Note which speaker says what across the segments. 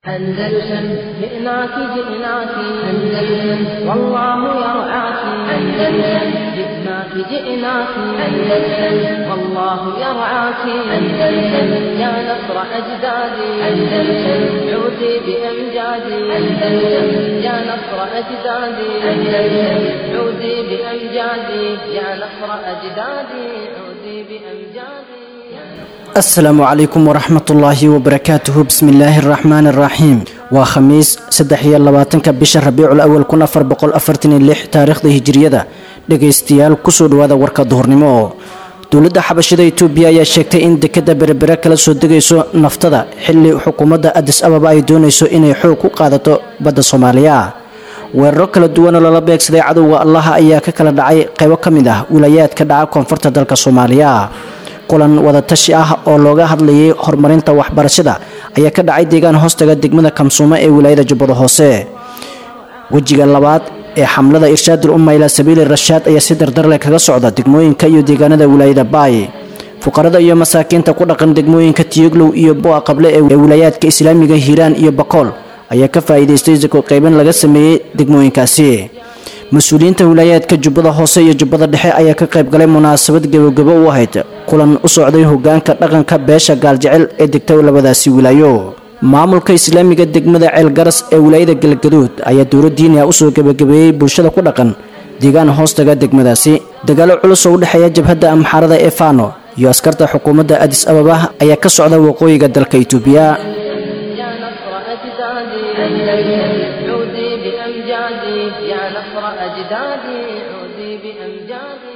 Speaker 1: أندلسن جئناك جئناك أندلسن والله يرعاك أندلسن جئناك جئناك أندلسن والله يرعاك أندلسن يا نصر أجدادي أندلسن عودي بأمجادي أندلسن يا نصر أجدادي أندلسن عودي بأمجادي يا نصر أجدادي عودي بأمجادي
Speaker 2: asalaamu calaykum waraxmatullaahi wabarakaatuhu bismillaahi araxmaani araxiim waa khamiis saddex iyo labaatanka bisha rabiicul awal kun afar boqol afartan iyo lix taariikhda hijiriyada dhegaystayaal kusoo dhawaada warka duhurnimo oo dowladda xabashida itoobiya ayaa sheegtay in dekada berebere kala soo degayso naftada xili xukuumadda adis ababa ay doonayso inay xoog ku qaadato badda soomaaliya weeraro kala duwan oo lala beegsaday cadowga allaha ayaa ka kala dhacay qaybo ka mid ah wilaayaadka dhaca koonfurta dalka soomaaliya kulan wadatashi ah oo looga hadlayay horumarinta waxbarashada ayaa ka dhacay deegaan hoostaga degmada kamsuumo ee wilaayada jubbada hoose wejiga labaad ee xamlada irshaadul umma ilaa sabiili rashaad ayaa si dardarleh kaga socda degmooyinka iyo deegaanada wilaayada baay fuqarada iyo masaakiinta ku dhaqan degmooyinka tiyoglow iyo boa qable ee wilaayaadka islaamiga hiiraan iyo bakool ayaa ka faa'iidaystay sako qaybin laga sameeyey degmooyinkaasi mas-uuliyiinta wilaayaadka jubbada hoose iyo jubbada dhexe ayaa ka qayb galay munaasabad gebogebo u ahayd kulan u socday hogaanka dhaqanka beesha gaaljecel ee degta labadaasi wilaayo maamulka islaamiga degmada ceelgaras ee wilaayada galgaduud ayaa dowla diini ah usoo gebagabeeyey bulshada ku dhaqan deegaan hoostaga degmadaasi dagaalo culus oo u dhexeeya jabhadda amxaarada ee fano iyo askarta xukuumadda adis ababa ayaa ka socda waqooyiga dalka itoobiya
Speaker 1: يا نصر أجدادي أندلسن عودي بأمجادي يا نصر أجدادي عودي بأمجادي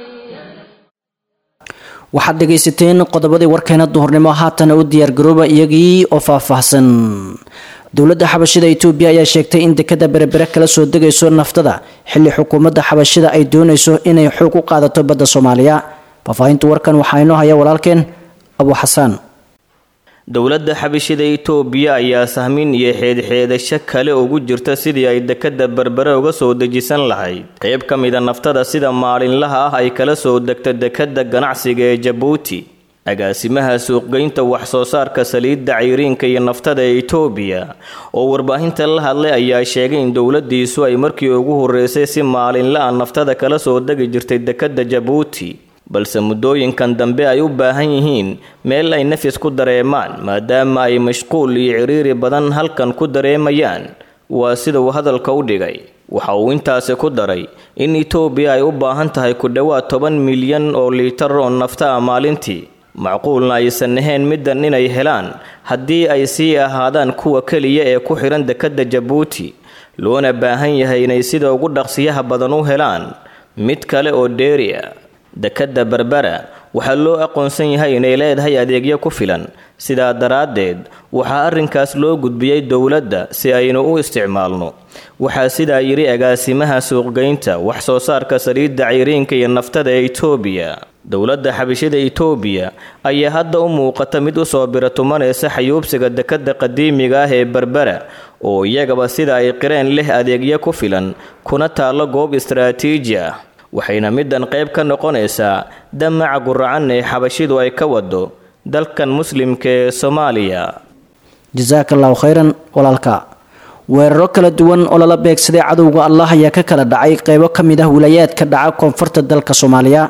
Speaker 2: waxaad dhegaysateen qodobadii warkeena duhurnimo haatana u diyaargarooba iyagii oo faahfaahsan dowladda xabashida itoobiya ayaa sheegtay in dekada berebere kala soo degayso naftada xili xukuumadda xabashida ay doonayso inay xoog u qaadato badda soomaaliya faahfaahinta warkan waxaa inoo haya walaalkeen abu xasaan
Speaker 3: dowladda xabashida itoobiya ayaa sahmin iyo xeedxeedasho kale ugu jirta sidii ay dekada berbere uga soo dejisan lahayd qayb ka mida naftada sida maalinlaha ah ay kala soo degta dekada ganacsiga ee jabuuti agaasimaha suuqgeynta wax-soo saarka saliidda cayriinka iyo naftada ee itoobiya oo warbaahinta la hadlay ayaa sheegay in dowladiisu ay markii ugu horeysay si maalinla-a naftada kala soo degi jirtay dekada jabuuti balse muddooyinkan dambe ay u baahan yihiin meel ay nafis ku dareemaan maadaama ay mashquul iyo ciriiri badan halkan ku dareemayaan waa sida uu hadalka u dhigay waxa uu intaasi ku daray in itoobiya ay u baahan tahay ku dhowaad toban milyan oo liitar oo nafta ah maalintii macquulna aysan ahayn middan inay helaan haddii ay sii ahaadaan kuwa keliya ee ku xidhan dekadda jabuuti loona baahan yahay inay sida ugu dhaqsiyaha badan u helaan mid kale oo dheeri ah dekadda berbera waxaa loo aqoonsan yahay inay leedahay adeegyo ku filan sidaa daraaddeed waxaa arrinkaas loo gudbiyey dowladda si aynu u isticmaalno waxaa sidaa yidhi agaasimaha suuqgeynta wax soo saarka saliidda cayriinka iyo naftada ee itoobiya dowladda xabishida itoobiya ayaa hadda u muuqata mid usoo biratumanaysa xayuubsiga dekadda qadiimiga ah ee berbera oo iyagaba sida ay qireen leh adeegyo ku filan kuna taallo goob istaraatiiji ah waxayna middan qayb ka noqonaysaa damaca guracan ee xabashidu ay ka wado dalkan muslimka ee soomaaliya
Speaker 2: jasaaka allahu khayran walaalka weeraro kala duwan oo lala beegsaday cadowga allah ayaa ka kala dhacay qeybo ka mid ah wilaayaadka dhaca koonfurta dalka soomaaliya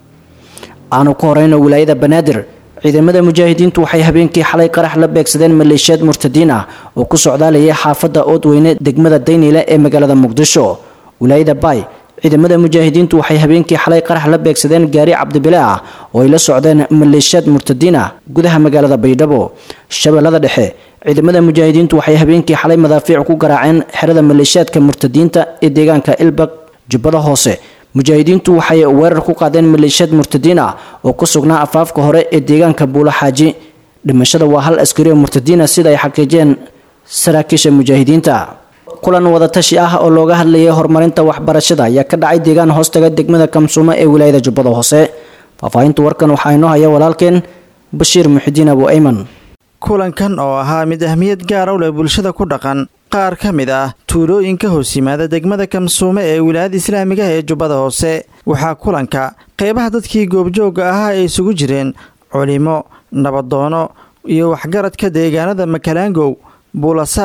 Speaker 2: aanu ku horeyno wilaayada banaadir ciidamada mujaahidiintu waxay habeenkii xalay qarax la beegsadeen maleeshiyaad murtadiin ah oo ku socdaalayay xaafadda oodweyne degmada dayniile ee magaalada muqdisho wilaayada baay ciidamada mujaahidiintu waxay habeenkii xalay qarax la beegsadeen gaari cabdibile ah oo ay la socdeen maleeshiyaad murtadiin ah gudaha magaalada baydhabo shabeellada dhexe ciidamada mujaahidiintu waxay habeenkii xalay madaafiic ku garaaceen xerada maleeshiyaadka murtadiinta ee deegaanka ilbaq jubbada hoose mujaahidiintu waxay weerar ku qaadeen maleeshiyaad murtadiin ah oo ku sugnaa afaafka hore ee deegaanka buulo xaaji dhimashada waa hal askari oo murtadiin ah sida ay xaqiijeen saraakiisha mujaahidiinta kulan wadatashi ah oo looga hadlayay horumarinta waxbarashada ayaa ka dhacay deegaan hoostaga degmada kamsuumo ee wilaayada jubbada hoose faahfaahinta warkan waxaa inoo haya walaalkeen bashiir muxidiin abu ayman
Speaker 4: kulankan oo ahaa mid ahmiyad gaara u leh bulshada ku dhaqan qaar ka mid ah tuulooyinka hoos yimaada degmada kamsuume ee wilaayada islaamiga ee jubbada hoose waxaa kulanka qeybaha dadkii goobjoogga ahaa ay isugu jireen culimo nabadoono iyo waxgaradka deegaanada makalaangow buulasaaq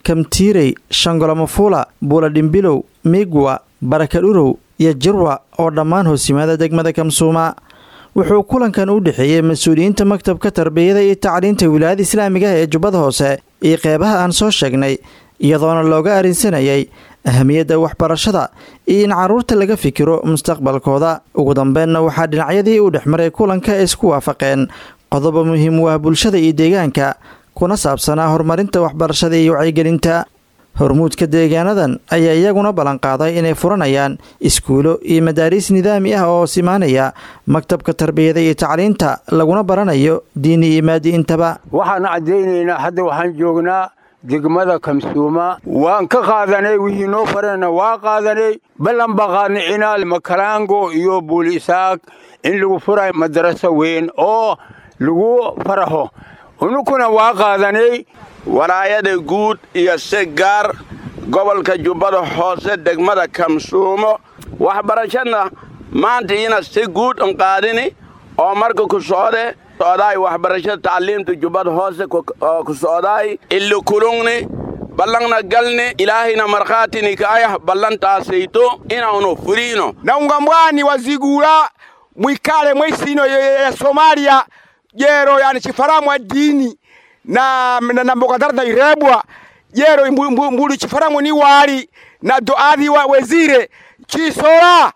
Speaker 4: kamtiirey shangolomafula buuladhimbilow miigwa barakadhurow iyo jirwa oo dhammaan hoosimaada degmada kamsuuma wuxuu kulankan u dhexeeyey mas-uuliyiinta maktabka tarbiyada iyo tacliinta wilaayada islaamiga ee jubbada hoose iyo qeybaha aan soo sheegnay iyadoona looga arrinsanayay ahamiyadda waxbarashada iyo in carruurta laga fikiro mustaqbalkooda ugu dambeenna waxaa dhinacyadii u dhexmaray kulanka ay isku waafaqeen qodobo muhiim u ah bulshada iyo deegaanka kuna saabsanaa horumarinta waxbarashada iyo wacyigelinta hormuudka deegaanadan ayaa iyaguna ballanqaaday inay furanayaan iskuulo iyo madaariis nidaami ah oo simaanaya maktabka tarbiyada iyo tacliinta laguna baranayo diini iyo maadi intaba
Speaker 5: waxaan caddaynaynaa hadda waxaan joognaa degmada kamsuuma waan ka qaadanay wixii noo farana waa qaadanay ballan baa qaadnay cinaal makalaango iyo buulisaag in lagu furayo madaraso weyn oo lagu faraxo unukuna waa qaadanay
Speaker 6: walaayada guud iyo si gaar gobolka jubbada hoose degmada kamsuumo waxbarashadna maanta ina si guud un qaadini oo marka ku socde socdaay waxbarashada tacliimta jubbada hoose ku socdaay illi kulungni ballanna galni ilaahayna markhaatini kaayah ballantaasayto inaanu furiino
Speaker 7: naunga mwani wazigula mwikale mwisino ya somalia jero yani chifaramwa dini na, na, na mbogadarda irebwa jero mbulu chifaramwa ni wali na doadhi wa wezire chisola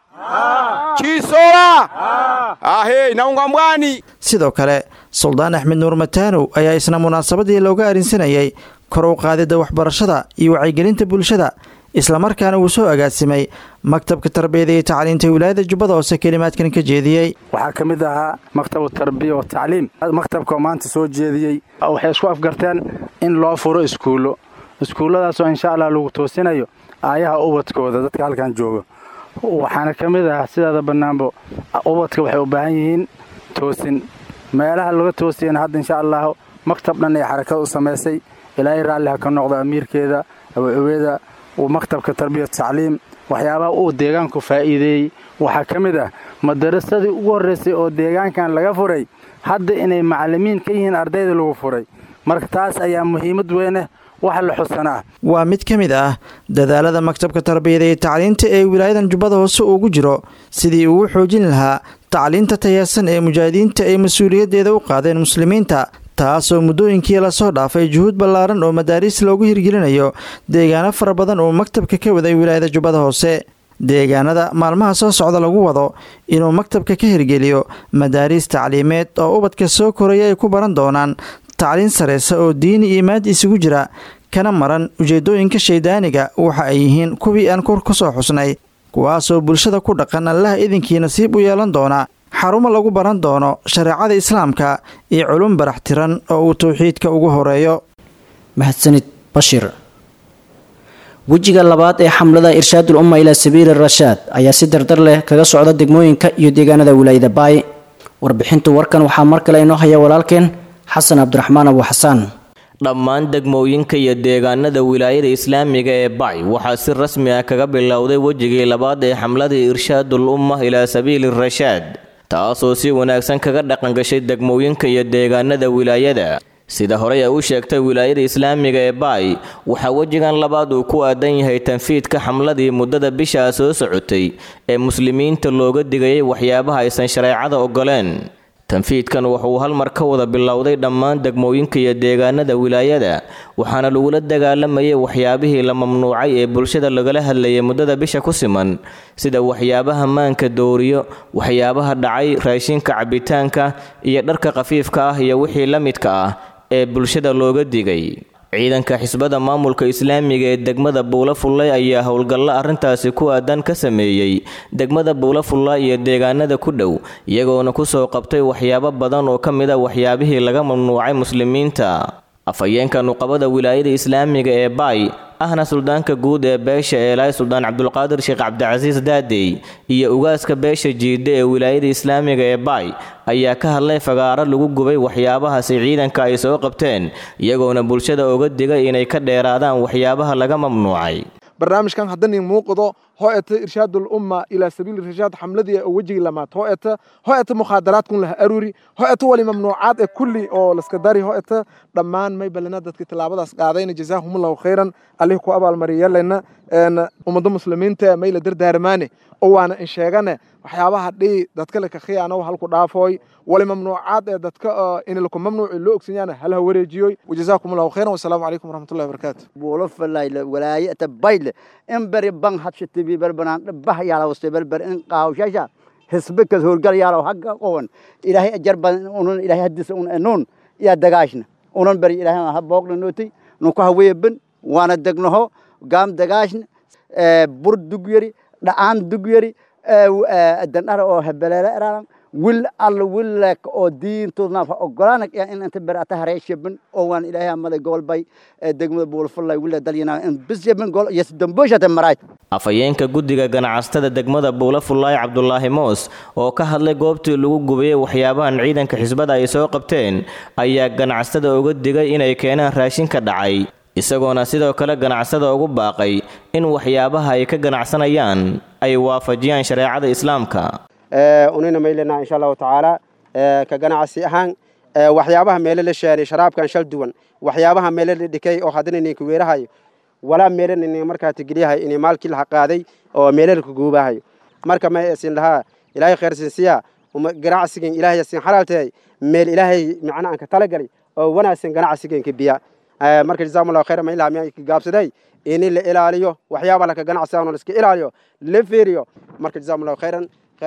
Speaker 7: chisola ahe naunga mwani
Speaker 4: sidoo kale suldaan axmed nuur mataanow ayaa isna munaasabadii looga arrinsanayay kor u qaadidda waxbarashada iyo wacyigelinta bulshada islamarkaana uu soo agaasimay maktabka tarbiyada iyo tacliinta wilaayada jubbada hoose kelimaadkan ka jeediyey
Speaker 8: waxaa ka mid ahaa maktabu tarbiya wa tacliim maktabka oo maanta soo jeediyey waxay isku afgarteen in loo furo iskuullo iskuulladaasoo insha allah lagu toosinayo aayaha ubadkooda dadka halkan jooga waxaana ka mid ah sidaada bannaanbo ubadka waxay u baahan yihiin toosin meelaha laga toosiyana hadda insha allahu maktab dhan ay xarakada u samaysay ilaahay raalli ha ka noqdo amiirkeeda aweeweeda maktabka tarbiya tacliim waxyaabaha uu deegaanku faa'iideeyey waxaa ka mid ah madarasadii ugu horraysay oo deegaankan laga furay hadda inay macallimiin ka yihiin ardayda lagu furay marka taas ayaa muhiimad weyneh wax la xusanaa
Speaker 4: waa mid ka mid ah dadaalada maktabka tarbiyada iyo tacliinta ee wilaayadan jubbada hoose ugu jiro sidii uu u xoojin lahaa tacliinta tayaasan ee mujaahidiinta ay mas-uuliyaddeeda u qaadeen muslimiinta taasoo muddooyinkii lasoo dhaafay juhuud ballaaran oo madaariis loogu hirgelinayo deegaano fara badan oo maktabka ka waday wilaayada jubbada hoose deegaanada maalmaha soo socda lagu wado inuu maktabka ka hirgeliyo madaariis tacliimeed oo ubadka soo koraya ay ku baran doonaan tacliin sareysa oo diini iyo maadi isugu jira kana maran ujeedooyinka shaydaaniga waxa ay yihiin kuwii aan kor ku soo xusnay kuwaasoo bulshada ku dhaqan allaha idinkii nasiib u yeelan doona xarumo lagu baran doono shareecada islaamka iyo culum barax tiran oo uu towxiidka ugu horeeyo
Speaker 2: mahadsanid bashir wejiga labaad ee xamlada irshaadul umma ilaa sabiili rashaad ayaa si dardar leh kaga socda degmooyinka iyo deegaanada wilaayada baay warbixintu warkan waxaa mar kale inoo haya walaalkeen xasan cabdiraxmaan abu xasaan
Speaker 3: dhammaan degmooyinka iyo deegaanada wilaayada islaamiga ee bacy waxaa si rasmi ah kaga bilowday wejigii labaad ee xamladii irshaadul umma ilaa sabiili rashaad taasoo si wanaagsan kaga dhaqangashay degmooyinka iyo deegaanada wilaayada sida horey ay u sheegtay wilaayada islaamiga ee baay waxaa wejigan labaad uu ku aadan yahay tanfiidka xamladii muddada bishaa soo socotay ee muslimiinta looga digayay waxyaabaha aysan shareecada ogoleen tanfiidkan wuxuu hal mar ka wada bilowday dhammaan degmooyinka iyo deegaanada wilaayada waxaana lagula dagaalamayay waxyaabihii la mamnuucay ee bulshada lagala hadlayay muddada bisha ku siman sida waxyaabaha maanka dooriyo waxyaabaha dhacay raashinka cabitaanka iyo dharka khafiifka ah iyo wixii la midka ah ee bulshada looga digay ciidanka xisbada maamulka islaamiga ee degmada buula fullay ayaa howlgallo arrintaasi ku aadan ka sameeyey degmada buula fulla iyo deegaanada ku dhow iyagoona kusoo qabtay waxyaabo badan oo ka mid a waxyaabihii laga mamnuucay muslimiinta afhayeenka nuqabada wilaayada islaamiga ee baay ahna suldaanka guud ee beesha eelaay suldaan cabdulqaadir sheekh cabdicasiis daadey iyo ugaaska beesha jiide ee wilaayada islaamiga ee baay ayaa ka hadlay fagaaro lagu gubay waxyaabahaasi ciidanka ay soo qabteen iyagoona bulshada oga digay inay ka dheeraadaan waxyaabaha laga mamnuucay
Speaker 9: barnaamijkan haddanii muuqdo hoo eta irshaadul umma ilaa sabiili irshaad xamladii oo wejigii lamaad hoo eta hoo eta mukhaadaraadkun laha aruri hoo eta wali mamnuucaad ee kulli oo laska dari hoo eta dhammaan may balana dadka tilaabadaas qaadayna jazaahumullahu khayran allih ku abaalmariyalena ummadda muslimiinta may la dardaarmaane oo waana in sheegane waxyaabaha dhii dadka laka khiyaano halku dhaafooy wali mamnuucaad ee dadka inilku mamnuuci loo ogsanyaana halha wareejiyoy wajazaakum allahu khayran wasalaamu calaykum waraxmatullahi wabarakaatu
Speaker 10: buulo falayla walaayata bayle in bari ban hadshatibi barbanaan bah yaalawste barbar in qaawshasha hisbikas howlgal yaalaw hagga qowan ilaahay ajar badan unun ilaahay hadisa un enuun yaa dagaashna unan bari ilaahay ha booqna nootay nuku haweeban waana degnaho gaam dagaashna bur dugyari dha'aan dugyari dandhara oo hebeleele eraaran wil alla willek oo diintoodna fa ogolaanak in inta ber ata hareeshaban oo waan ilaahay amada gobolbay degmada buulfallay willa dalyana in bisyaban gol yes damboshata maraay
Speaker 3: afhayeenka guddiga ganacsatada degmada buulafullaay cabdulaahi moos oo ka hadlay goobtii lagu gubiyey waxyaabahan ciidanka xisbada ay soo qabteen ayaa ganacsatada uga digay inay keenaan raashin ka dhacay isagoona sidoo kale ganacsada ugu baaqay in waxyaabaha ay ka ganacsanayaan ay waafajiyaan shareecada islaamka
Speaker 11: unina maylena insha allahu tacaala ka ganacsi ahaan waxyaabaha meele la shaaray sharaabkan shal duwan waxyaabaha meele la dhikay oo haddana ninka weerahayo walaa meele nin markaa tigeliyahay in maalkii laha qaaday oo meele la kuguubahayo marka ma sin lahaa ilaahay khayr sinsiya ganacsigan ilaahay sin xalaal tahay meel ilaahay macna aan ka talagalay oo wanaagsan ganacsigan ka biya marka jazakumullahu khayran ma ilaa miyaa gaabsaday in la ilaaliyo waxyaabaha laka ganacsigan oo la iska ilaaliyo la fiiriyo marka jazakumullahu khayran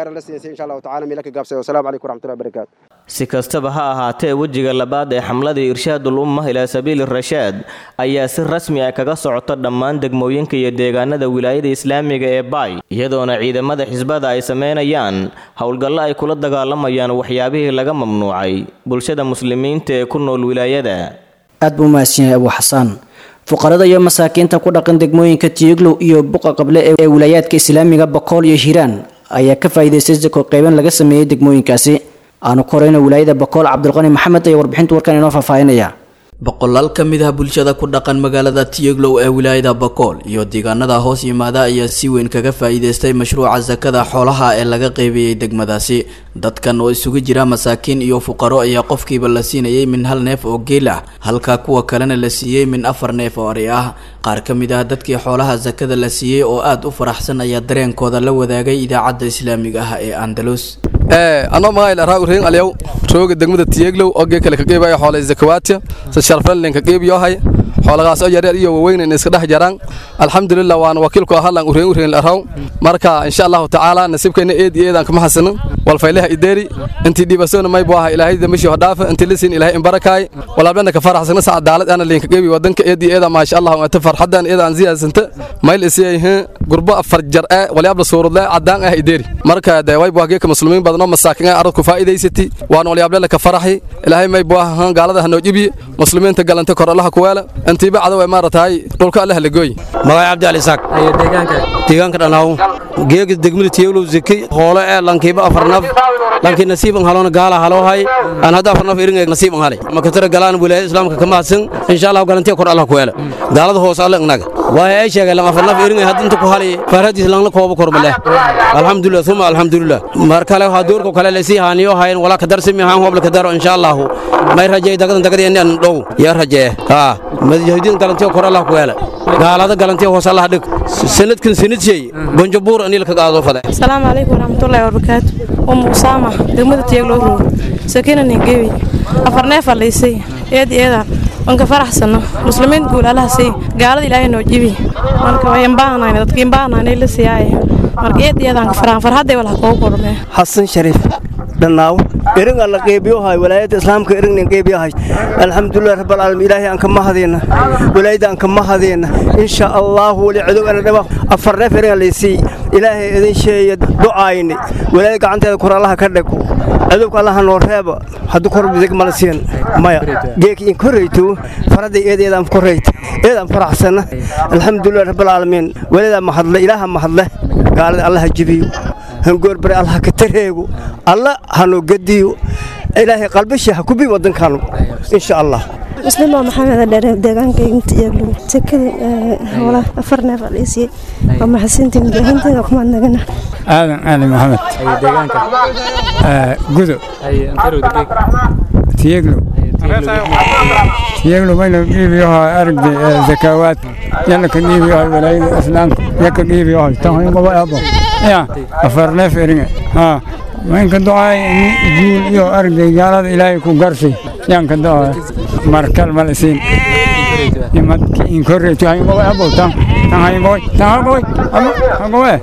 Speaker 3: si kastaba ha ahaatee wejiga labaad ee xamladii irshaadul umma ilaa sabiili rashaad ayaa si rasmi ah kaga socota dhammaan degmooyinka iyo deegaanada wilaayada islaamiga ee baay iyadoona ciidamada xisbada ay sameynayaan howlgallo ay kula dagaalamayaan waxyaabihii laga mamnuucay bulshada muslimiinta ee ku nool wilaayada
Speaker 2: aad buu mahadsan yahay abuu xasaan fuqarada iyo masaakiinta ku dhaqan degmooyinka tiiglow iyo buqa qable ee wilaayaadka islaamiga bokool iyo hiiraan ayaa ka faa'iidaystay sako qeyban laga sameeyey degmooyinkaasi aanu ku horeyna wilaayada bokool cabdulqani maxamed ayaa warbixinta warkan inoo faahfaahinaya
Speaker 12: boqolaal ka mid ah bulshada ku dhaqan magaalada tiyeglow ee wilaayada bakool iyo deegaanada hoos yimaada ayaa si weyn kaga faa'iidaystay mashruuca sakada xoolaha ee laga qeybiyey degmadaasi dadkan oo isugu jira masaakiin iyo fuqaro ayaa qofkiiba la siinayay min hal neef oo geel ah halka kuwa kalena la siiyey min afar neef oo ari ah qaar ka mid ah dadkii xoolaha sakada la siiyey oo aada u faraxsan ayaa dareenkooda la wadaagay idaacadda islaamiga ah ee andalus
Speaker 13: anoo magaayl araa ureen alyaw rooga degmada tiyeglow ogee kale ka qeybaya xoolay zakawaatiya sa sharfallen ka qeybiyohay xoolagaas oo yareer iyo waaweyn iska dhex jaraan alxamdulilah waana wakiilku ahalan ureen ureen araw marka insha allahu tacaala nasiibkeena eed iyo eedaan kama xasanin walfaylaha ideeri intii dhibasoona may buu aha ilaahay dambishii hodhaafa intii lisiin ilaahay inbarakaay walaalbena ka faraxsana sa cadaalad ana liinka qeybi wadanka eed iyo eeda maasha allah ata farxadan eedaan ziyaasanta mayl isiyayhin gurbo afar jar ee walyaabla suurudle cadaan ah ideeri marka de way buu geeka muslimiin badanoo masaakin ah arad ku faa'iidaysati waana walyaable ka faraxi ilaahay may buu aha gaalada hanoo jibi muslimiinta galanta kor allaha kuweela intiiba cada way maaratahay dhulka allaha la gooy
Speaker 14: magay cabdi ali isaaq deegaanka dhanaaw geega degmada tiyeglow zeki hoolo ee lankiiba afar naf lankii nasiiban haloona gaala haloo hay aan hadda afar naf iringa nasiiban halay makatara galaan wilaayada islaamka kama hadsan insha allah galantiya kor allah ku weela gaalada hoos alle inaga waaye ay sheegay lan afar naf iringa hadda inta ku halay farhadiis lan la koobo kor male alxamdulilah uma alxamdulilah mar kale waxaa doorka kale lasii haaniyo hayn walaa kadar simi haan hoob la kadaro insha allah may rajay dagadan dagadi inaan dhow yaa rajee ha madajahidiin galantiya kor allah ku weela gaalada galantiya hoos allah dhig sanadkan sanadshey bonjabuur anil ka qaado fada
Speaker 15: asalaamu calaykum waraxmatullaahi wabarakaatu umu usaama degmada tiyaglo roog sakina ningewi afar neefa laysay eedi eedaan wanka faraxsano muslimiin guul allaha sey gaalada ilaahay noo jibi marka way imbaahnayn dadka imbaahnayn la siyaaye marka eedi eedaan ka faraan farhaday walaha koogu kormee
Speaker 14: xasan shariif dhannaaw iringa la qeybiyohay walaayadda islaamka iringna qeybiyahay alxamdulilah rabbalcaalamiin ilaahay aan ka mahadayna walaayadda aan ka mahadayna insha allahu wali cadow ana dhaba afar neef iringa laysii ilaahay idin sheeya ducaayni walaayad gacanteeda kor allaha ka dhego cadowka allaha noo reeba hadduu kor bidig mala siin maya geeki in korayto faraday eed eedaan korayt eedaan faraxsana alxamdulilah rabbalcaalamiin walaayada mahadle ilaaha mahadle gaalada allaha jibiyo hangoorbare allaha ka tareego alla hanoo gediyo
Speaker 16: ilaahay qalbishi ha kubi wadankaanu insha allah
Speaker 17: muslima maxamed dheere deegaanka intiyaglu sekada howlaha afar neef aliisiyey waa maxasintii mujaahiinteeda kumaad nagana
Speaker 18: aadan ali maxamed gudo tiyeglo tiyeglo mayna dhiibiyoha aragdi zakaawaad yalla ka dhiibiyoha walaayada islaamka yaka dhiibiyoha tanhoyngaba abo ya afar neef eringa ha maynka ducaay jiil iyo aragday gaalada ilaahay ku garsay yaanka ducaay markal malisiin nimadki inkorreetu hayngaba abo tan tan hayngooy tan hagoy hagowe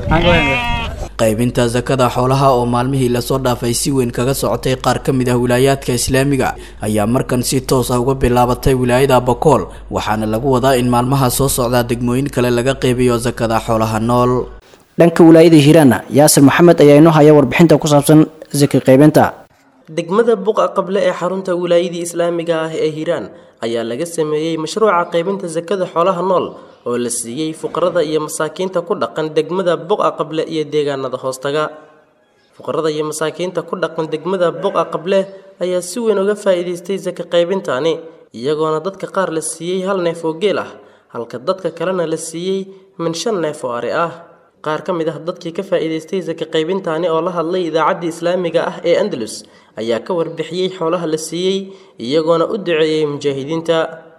Speaker 12: qaybinta sakada xoolaha oo maalmihii lasoo dhaafay si weyn kaga socotay qaar ka mid ah wilaayaadka islaamiga ayaa markan si toos ah uga bilaabatay wilaayada bakool waxaana lagu wadaa in maalmaha soo socdaa degmooyin kale laga qeybiyo sakada xoolaha nool
Speaker 2: dhanka wilaayada hiiraana yaasir maxamed ayaa inoo haya warbixinta ku saabsan saki qaybinta
Speaker 19: degmada buqa qable ee xarunta wilaayadii islaamiga ah ee hiiraan ayaa laga sameeyey mashruuca qaybinta sakada xoolaha nool oo la siiyey fuqarada iyo masaakiinta ku dhaqan degmada buqa qable iyo deegaanada hoostaga fuqarada iyo masaakiinta ku dhaqan degmada buqa qable ayaa si weyn uga faa'iidaystay saka qaybintani iyagoona dadka qaar la siiyey hal neef oo geel ah halka dadka kalena la siiyey min shan neef oo ari ah qaar ka mid ah dadkii ka faa'iidaystay saka qaybintaani oo la hadlay idaacaddii islaamiga ah ee andalus ayaa ka warbixiyey xoolaha la siiyey iyagoona u duceeyey mujaahidiinta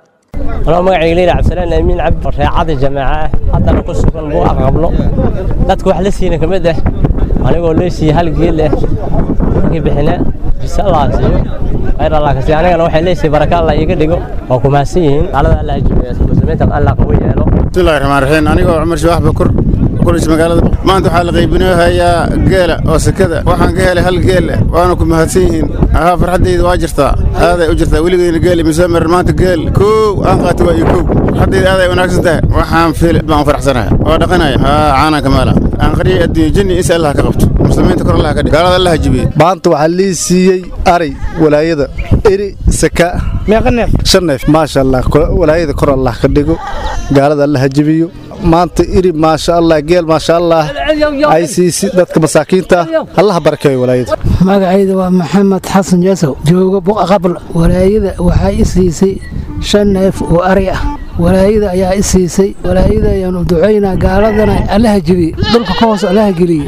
Speaker 20: anoo magacayga leila cabdisalaan amiin cabdi reecada jamaaca ah haddana ku sugan buu aqablo dadka wax la siina ka mid ah anigoo loo siiyey hal geel ah markii bixina jisa allah siiyo khayr allah ka siiyo anigana waxay leesiiyey baraka allah iiga dhigo waa ku mahadsan yihiin xaalada allah hajimeeya muslimiinta allah qabu yeelo
Speaker 21: bismillahi raxmaan raxiim anigoo cumar shabax bakur kulis magaalada maanta waxaa la qaybinahayaa geela oo sekada waxaan ka helay hal geel waana ku mahadsan yihiin ahaa farxaddayda waa jirtaa aaday u jirtaa weligeyna geel imisoo marin maanta geel kow aan qaatay waa iyo kow farxaddayda aaday wanaagsan tahay waxaan fiil baan u faraxsanahay oo dhaqanaya haa caanaan kamaala aan qariyay adduunyo jinni is allah ka qabto muslimiinta kor allah ka dhig gaalada allah jibiyey
Speaker 22: maanta waxaa lii siiyey aray walaayada eri saka meeqa neef shan neef maasha allah walaayada kor allah ka dhigo gaalada allah jibiyo maanta iri maasha allah geel maasha allah ay siisi dadka masaakiinta allah barakeeyo walaayada
Speaker 23: magacayda waa maxamed xasan jasow jooga buqa qabl walaayada waxaa i siisay shan neef oo ari ah walaayada ayaa i siisay walaayada ayaanu ducaynaa gaaladana allaha jebiye dhulka ka hoos allaha geliye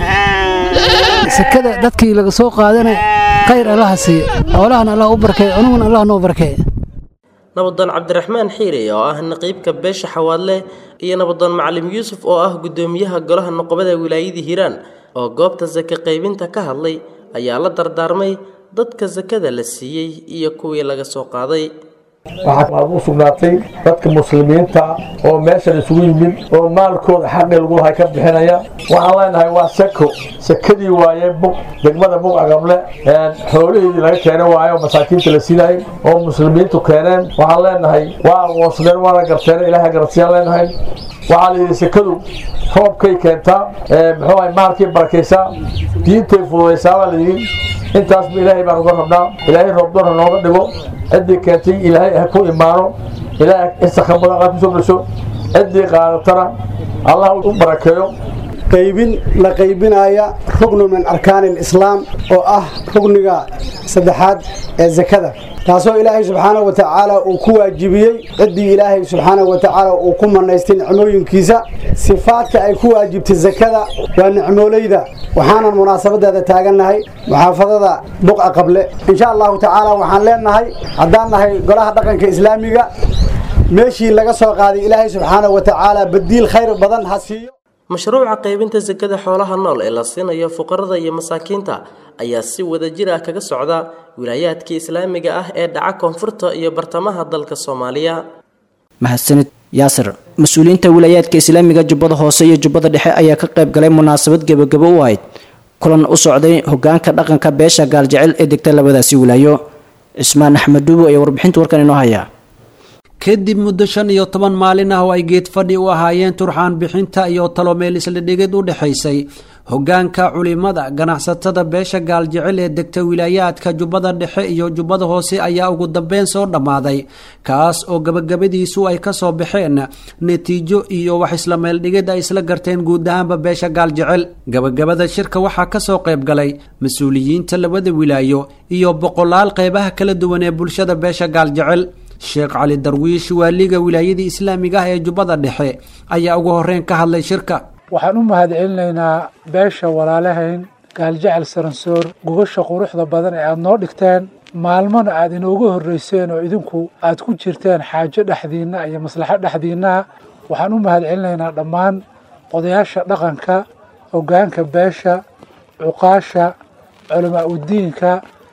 Speaker 23: sekada dadkii laga soo qaadana khayr allaha siiye xoolahana allah u barkeeye anuguna allah noo barkeeye
Speaker 19: nabadoon cabdiraxmaan xiire oo ah naqiibka beesha xawaadle iyo nabadoon macalim yuusuf oo ah guddoomiyaha golaha noqobada wilaayadii hiiraan oo goobta sake qaybinta ka hadlay ayaa la dardaarmay dadka sakada la siiyey iyo kuwii laga soo qaaday
Speaker 24: waxaa u sugnaatay dadka muslimiinta oo meeshan isugu yimid oo maalkooda xaqi lagu lahay ka bixinaya waxaan leenahay waa sako sakadii waaye bug degmada bug agable xoolihiidii laga keenay waaye oo masaakiinta la siinayay oo muslimiintu keeneen waxaan leenahay waa aqoonsadeen waana garteen ilaahay garansiyaan leenahay waxaa la yidhi sakadu roobkay keentaa muxuu ahay maalkay barakaysaa diintay fududaysaa baa la yidhi intaasba ilaahay baan uga rabnaa ilaahay roobdoon ha nooga dhigo ciddii keentay ilaahay ha ku imaano ilaahay isaka mudan kusoo gasho ciddii qaadatana allah u barakeeyo
Speaker 25: qaybin la qaybinaya rugnu min arkaan alislaam oo ah rugniga saddexaad ee zakada taasoo ilaahay subxaanahu wa tacaala uu ku waajibiyey ciddii ilaahay subxaanahu wa tacaala uu ku manaystay nicmooyinkiisa sifaadka ay ku waajibtay zakada waa nicmoolayda waxaanan munaasabadeeda taagannahay muxaafadada buqa qable insha allahu tacaala waxaan leenahay haddaan nahay golaha dhaqanka islaamiga meeshii laga soo qaaday ilaahay subxaanahu wa tacaala badiil khayr badan ha siiyo
Speaker 19: mashruuca qaybinta sakada xoolaha nool ee la siinayo fuqarada iyo masaakiinta ayaa si wadajir ah kaga socda wilaayaadkii islaamiga ah ee dhaca koonfurta iyo bartamaha dalka soomaaliya
Speaker 2: mahadsanid yaasir mas-uuliyiinta wilaayaadka islaamiga jubbada hoose iyo jubbada dhexe ayaa ka qayb galay munaasabad gebagabo u ahayd kulan u socday hogaanka dhaqanka beesha gaaljecel ee degta labadaasi wilaayo cismaan axmed dhuubo ayaa warbixinta warkan inoo hayaa
Speaker 26: kadib muddo shan iyo toban maalin ah oo ay geed fadhi u ahaayeen turxaan bixinta iyo talomeel isla dhigid u dhexaysay hogaanka culimada ganacsatada beesha gaaljecel ee degta wilaayaadka jubbada dhexe iyo jubbada hoose ayaa ugu dambeyn soo dhammaaday kaas oo gabagabadiisu ay kasoo baxeen natiijo iyo wax isla meeldhigid ay isla garteen guud ahaanba beesha gaaljecel gabagabada shirka waxaa kasoo qayb galay mas-uuliyiinta labada wilaayo iyo boqolaal qeybaha kala duwan ee bulshada beesha gaaljecel sheekh cali darwiish waaliga wilaayadii islaamiga ah ee jubbada dhexe ayaa ugu horeyn ka hadlay shirka
Speaker 1: waxaan u mahadcelinaynaa beesha walaalahayn gaaljecel saransoor gogasha quruxda badan ee aada noo dhigteen maalmona aada inoogu horreyseen oo idinku aad ku jirteen xaajo dhexdiinna iyo maslaxo dhexdiinnaha waxaan u mahadcelinaynaa dhammaan odayaasha dhaqanka hoggaanka beesha cuqaasha culamaa udiinka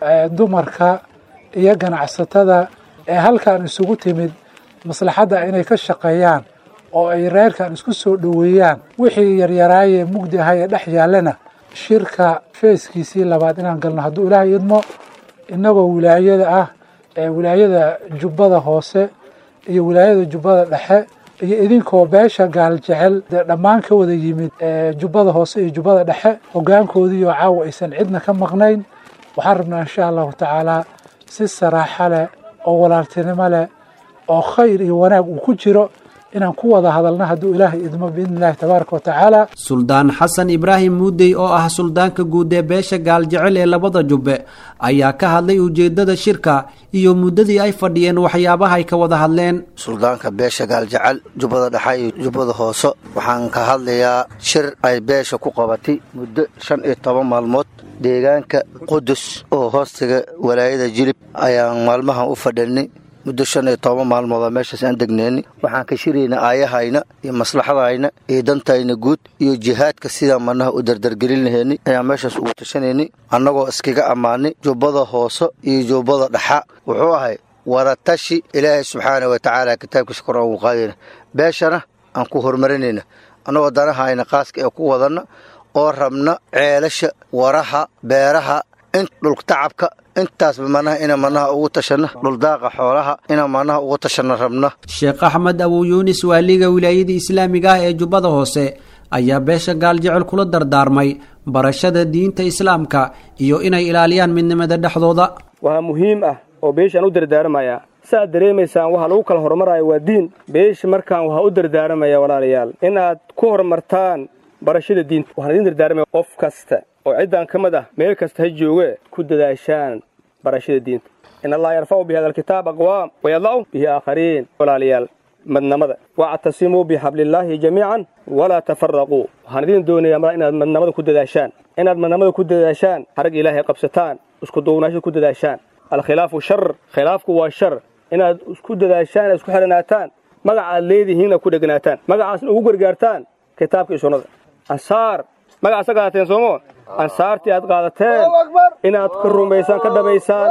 Speaker 1: dumarka iyo ganacsatada ee halkan isugu timid maslaxadda inay ka shaqeeyaan oo ay reerkan isku soo dhoweeyaan wixii yaryaraayee mugdi ahaa ee dhex yaallana shirka feeskiisii labaad inaan galno hadduu ilaahay idmo innagoo wilaayada ah ee wilaayada jubbada hoose iyo wilaayada jubbada dhexe iyo idinkoo beesha gaaljecel dee dhammaan ka wada yimid jubbada hoose iyo jubbada dhexe hoggaankoodiioo caawa aysan cidna ka maqnayn waxaan rabnaa insha allahu tacaalaa si saraaxo leh oo walaaltinimo leh oo khayr iyo wanaag uu ku jiro inaan ku wada hadalna hadduu ilaahay idmo biidni illahi tabaaraka wa tacaala
Speaker 26: suldaan xasan ibraahim muudey oo ah suldaanka guud ee beesha gaaljecel ee labada jubbe ayaa ka hadlay ujeedada shirka iyo muddadii ay fadhiyeen waxyaabaha ay ka wada hadleen
Speaker 4: suldaanka beesha gaaljecel jubbada dhexe iyo jubbada hoose waxaan ka hadlayaa shir ay beesha ku qabatay muddo shan iyo toban maalmood deegaanka qudus oo hoostiga walaayada jilib ayaan maalmahan u fadhinay muddo shan iyo toban maalmooda meeshaas aan degneenay waxaan ka shirayna aayahayna iyo maslaxadayna iyo dantayna guud iyo jihaadka sidaan manaha u dardargelin laheynay ayaan meeshaas ugu tashanaynay annagoo iskaga ammaanay jubbada hoose iyo jubbada dhaxa wuxuu ahay wadatashi ilaahay subxaana wa tacaala kitaabkiisa kor ugu qaadayna beeshana aan ku horumarinayna annagoo danahayna qaaska ee ku wadanna oo rabna ceelasha waraha beeraha in dhultacabka intaasba manaha ina manaha ugu tashanna dhuldaaqa xoolaha ina manaha ugu tashanna rabna
Speaker 26: sheekh axmed abuu yuunis waaliga wilaayada islaamiga ah ee jubbada hoose ayaa beesha gaaljecel kula dardaarmay barashada diinta islaamka iyo inay ilaaliyaan midnimada dhexdooda
Speaker 5: waxaa muhiim ah oo beeshaan u dardaarmayaa saaad dareemaysaan waxaa lagu kala hormaraya waa diin beesha markaan waxaa u dardaarmaya walaalayaal inaad ku horumartaan barashada diinta waxaan idiin dardaarmaya qof kasta oo ciddaan ka mid ah meel kasta ha jooge ku dadaashaan barashada diinta in allaha yarfacu bi hada alkitaab aqwaam wayadlacu bihi aakhariin walaalayaal madnamada wactasimuu bixablillaahi jamiican walaa tafaraquu waxaan idiin doonayaa mala inaad madnamada ku dadaashaan inaad madnamada ku dadaashaan harag ilaahay qabsataan isku duubnaasho ku dadaashaan alkhilaafu shar khilaafku waa shar inaad isku dadaashaan inaad isku xidhanaataan magaca aad leedihiinna ku dheganaataan magacaasna ugu gargaartaan kitaabka iyo sunnada ansaar magacaasa qaadateen soomo ansaartii aad qaadateen inaad ka rumaysaan ka dhabaysaan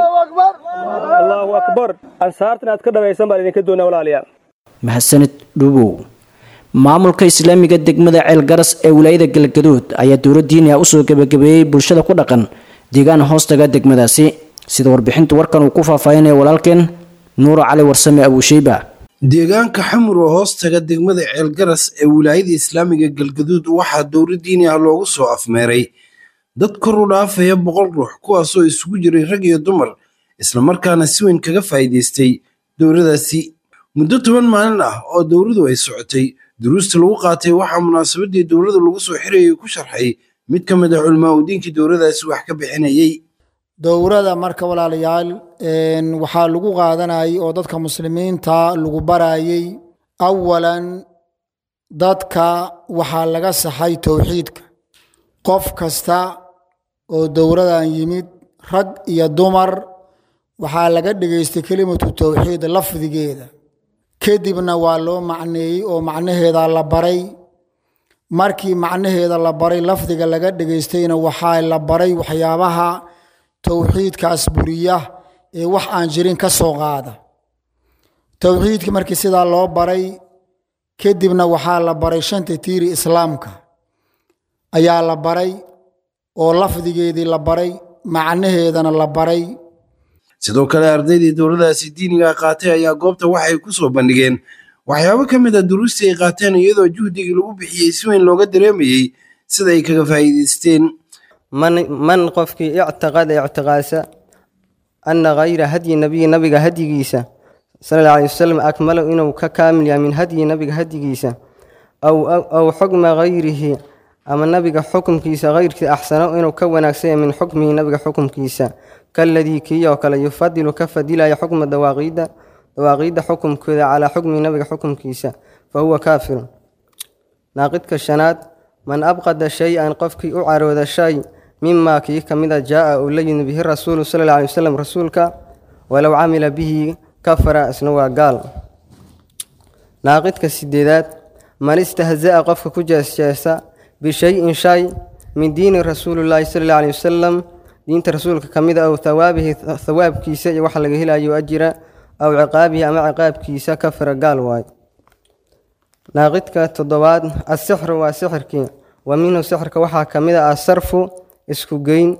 Speaker 5: allaahu akbar ansaarta inaad ka dhabaysaan baan idinka doonaa walaalayaal
Speaker 2: mahadsanid dhuubow maamulka islaamiga degmada ceelgaras ee wilaayada galgaduud ayaa dowla diini ah usoo gebagabeeyey bulshada ku dhaqan deegaan hoostaga degmadaasi sida warbixinta warkan uu ku faahfaahinaya walaalkeen nuuro cali warsame abuusheyba
Speaker 6: deegaanka xamur oo hoostaga degmada ceelgaras ee wilaayada islaamiga galgaduud waxaa dowla diini ah loogu soo afmeeray dad kor u dhaafaya boqol ruux kuwaasoo isugu jiray rag iyo dumar islamarkaana si weyn kaga faa'iidaystay dowladaasi muddo toban maalin ah oo dowladu ay socotay duruusta lagu qaatay waxaa munaasabadii dowlada lagu soo xirayay ku sharxay mid ka mid ah culamaa u diinkii dowladaasi wax ka bixinayay
Speaker 7: dowrada marka walaalayaal waxaa lagu qaadanayay oo dadka muslimiinta lagu barayay awalan dadka waxaa laga saxay towxiidka qof kasta oo dowradan yimid rag iyo dumar waxaa laga dhegaystay kelimatu towxiid lafdigeeda kadibna waa loo macneeyey oo macnaheeda la baray markii macnaheeda la baray lafdiga laga dhegaystayna waxaa la baray waxyaabaha towxiidkaas buriya ee wax aan jirin ka soo qaada towxiidkii markii sidaa loo baray kadibna waxaa la baray shanta tiiri islaamka ayaa la baray oo lafdigeedii la baray macnaheedana la baray
Speaker 6: sidoo kale ardaydii dowladaasi diiniga qaatay ayaa goobta waxay ku soo bandhigeen waxyaabo ka mid a duruustii ay qaateen iyadoo juhdigii lagu bixiyey si weyn looga dareemayey sida ay kaga faa'iidaysteen
Speaker 3: man qofkii ictiqada ictiqaasa ana hayra hadyi nabiyi nabiga hadyigiisa sala alla alay wasalam akmalo inuu ka kaamil yahay min hadyi nabiga hadyigiisa aw xukma hayrihi ama nabiga xukumkiisa hayrkii axsano inuu ka wanaagsan yahay min xukmihi nabiga xukumkiisa kaladii kii oo kale yufadilu ka fadilaya xukma dawaaqiidda dawaaqiidda xukumkooda calaa xukmihi nabiga xukumkiisa fa huwa kaafirun naaqidka shanaad man abqada shay-an qofkii u carooda shay mimaa kii ka mida jaa-a uu la yimid bihi rasuulu sala alla alay wasalam rasuulka walow camila bihi kafara isna waa gaal naaqidka sideedaad man istahza'a qofka ku jeesjeesa bishay-in shay min diini rasuulillaahi sala alla alay wasalam diinta rasuulka ka mid a ow hawaabihi hawaabkiisa iyo waxa laga helayo ajira aw ciqaabihi ama ciqaabkiisa kafara gaal waayo naaqidka toddobaad asixru waa sixirkii wa minhu sixirka waxaa ka mid a asarfu isku geyn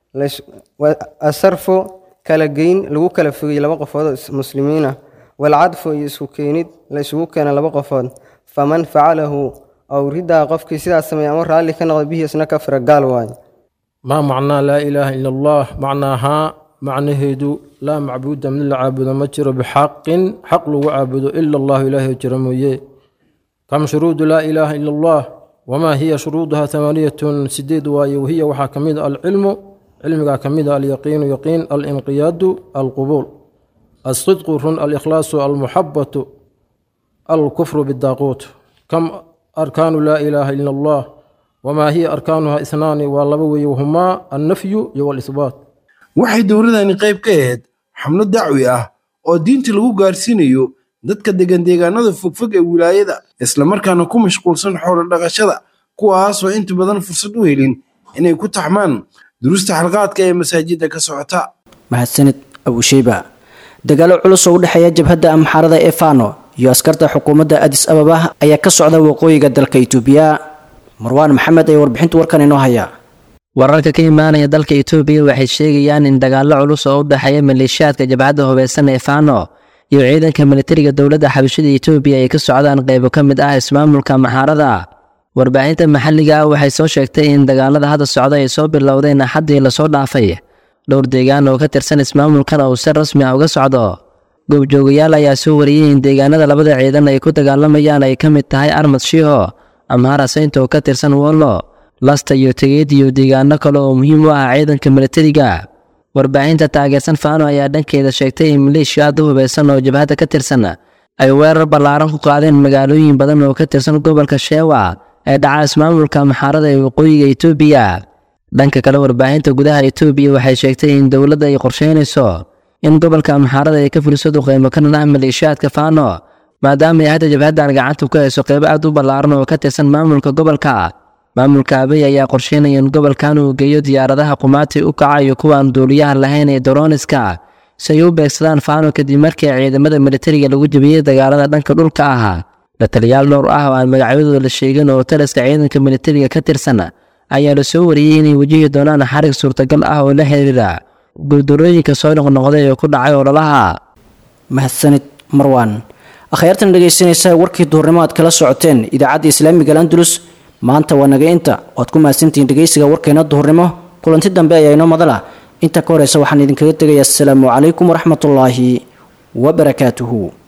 Speaker 3: asarfu kala geyn lagu kala fogey laba qofood oo muslimiin ah walcadfu iyo isku keenid la isugu keena laba qofood faman facalahu aw ridaa qofkii sidaas sameeya ama raalli ka noqda bihi isna kafara gaal waayo
Speaker 8: maa macnaa laa ilaaha ila allah macnaahaa macnaheedu laa macbuuda mid la caabudo ma jiro bixaqin xaq lagu caabudo ila allahu ilaahay jiro mooye kam shuruudu laa ilaaha ila allah wamaa hiya shuruuduha amaaniyatun sideed waaye wahiya waxaa ka mid a alcilmu cilmigaa ka mid a alyaqiinu yaqiin alinqiyaadu alqubuul alsidqu run alikhlaasu almuxabatu alkufru bidaaquut kam arkaanu laa ilaaha ila allah wamaa hiya arkaanuha ihnaani waa laba weeye wahumaa annafyu iyo walisbaat
Speaker 6: waxay dowladani qayb ka ahayd xamlo dacwi ah oo diinta lagu gaarsiinayo dadka degan deegaanada fogfog ee wilaayada islamarkaana ku mashquulsan xoolo dhaqashada kuwaasoo inta badan fursad u helin inay ku taxmaan duruusta xalqaadka ee masaajidda ka socota
Speaker 2: mahadsanid abusheyba dagaalo culus oo u dhexeeya jabhadda amxaarada ee fano iyo askarta xukuumadda adis ababa ayaa ka socda waqooyiga dalka itoobiya marwaan maxamed ayaa warbixinta warkan inoo haya
Speaker 9: wararka ka imaanaya dalka itoobiya waxay sheegayaan in dagaallo culus oo u dhexeeya maleeshiyaadka jabhadda hubeysan ee fano iyo ciidanka militariga dowladda xabashada itoobiya ay ka socdaan qaybo ka mid ah ismaamulka maxaarada warbaahinta maxalliga ah waxay soo sheegtay in dagaalada hadda socda ay soo bilowdeen axaddii lasoo dhaafay dhowr deegaan oo ka tirsan ismaamulkan uu si rasmi ah uga socdo goobjoogayaal ayaa soo wariyey in deegaanada labada ciidan ay ku dagaalamayaan ay ka mid tahay armad shiho amhara saynta oo ka tirsan wollo lasta iyo tegeed iyo deegaano kale oo muhiim u ah ciidanka militariga warbaahinta taageersan fano ayaa dhankeeda sheegtay in maleeshiya aad u hubeysan oo jabhadda ka tirsan ay weerar ballaaran ku qaadeen magaalooyin badan oo ka tirsan gobolka sheewa ee dhaca ismaamulka maxaarada ee waqooyiga itoobiya dhanka kale warbaahinta gudaha itoobiya waxay sheegtay in dowladda ay qorsheynayso in gobolka maxaarada ay ka fuliso duqeymo ka dhan ah maleeshiyaadka fano maadaama ay hadda jabhaddan gacanta ku hayso qeybo aad u ballaaran oo ka tirsan maamulka gobolka maamulka abey ayaa qorsheynaya in gobolkan uu geeyo diyaaradaha qumaati u kaca iyo kuwaan duuliyaha lahayn ee dorooniska si ay u beegsadaan fano kadib markii ciidamada militariga lagu jebiyey dagaalada dhanka dhulka ah la taliyaal dhowr ah oo aan magacyadooda la sheegin oo taliska ciidanka militariga ka tirsan ayaa la soo wariyey inay wajihi doonaan xarig suurtagal ah oo la xiriira guuldarooyinka soo noqnoqday ee ku dhacay ololaha
Speaker 2: mahadsanid marwan akhyaartan dhegaysanaysa warkii duurnimo aad kala socoteen idaacadda islaamiga landulus maanta waa naga inta oad ku mahadsantihiin dhegaysiga warkeena duhurnimo kulanti dambe ayaa inoo madala inta ka horeysa waxaan idinkaga tegayaa asalaamu calaykum waraxmatullaahi wabarakaatuhu